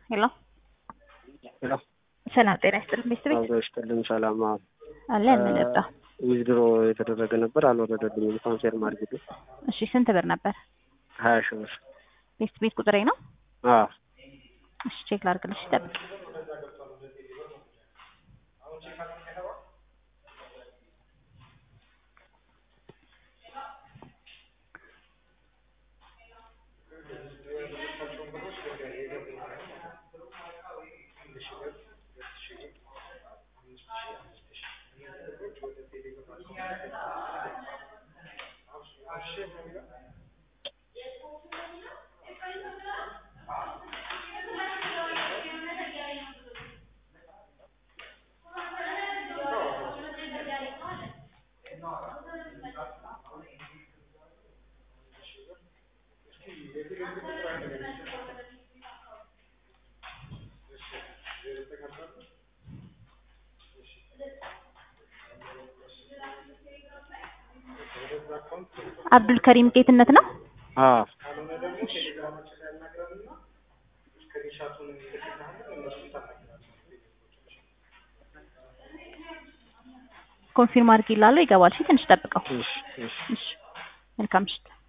ሄሎ ሄሎ ሰላም ጤና ይስጥልኝ ቤተሰቤት አብሮ ይስጥልኝ። ሰላም አዎ። አለ እንለጣ ዊዝድሮ የተደረገ ነበር አልወረደልኝም። ኮንፌርም አድርጊልኝ። እሺ ስንት ብር ነበር? ሀያ ሺህ ብር። ቤት ቤት ቁጥሬ ነው። አዎ እሺ ቼክ ላድርግልሽ ጠብቅ። አብዱል ከሪም ጌትነት ነው። አዎ ኮንፊርም አድርጊላለሁ ይገባል። እሺ ትንሽ ጠብቀው። እሺ እሺ እሺ መልካም ምሽት።